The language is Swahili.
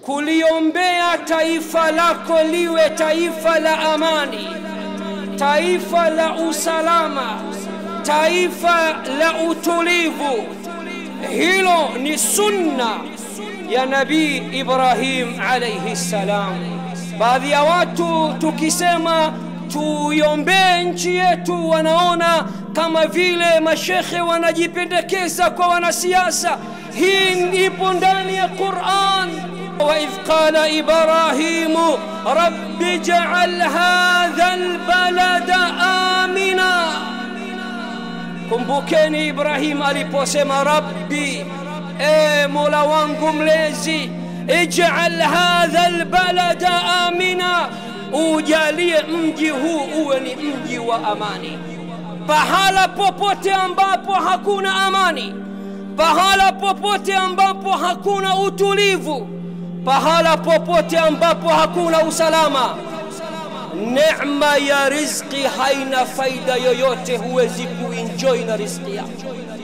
kuliombea taifa lako liwe taifa la amani, taifa la usalama, taifa la utulivu. Hilo ni sunna ya Nabii Ibrahim alayhi salam. Baadhi ya watu tukisema tuiombee nchi yetu, wanaona kama vile mashekhe wanajipendekeza kwa wanasiasa. Hii ipo ndani ya Qur'an. وإذ قال إبراهيم رب اجعل هذا البلد آمنا kumbukeni Ibrahim aliposema rabbi, e mola wangu mlezi, ij'al hadha albalada amina, ujalie mji huu uwe ni mji wa amani. Pahala popote ambapo hakuna amani, pahala popote ambapo hakuna utulivu, pahala popote ambapo hakuna usalama, neema ya riziki haina faida yoyote, huwezi kuenjoy na riziki yako.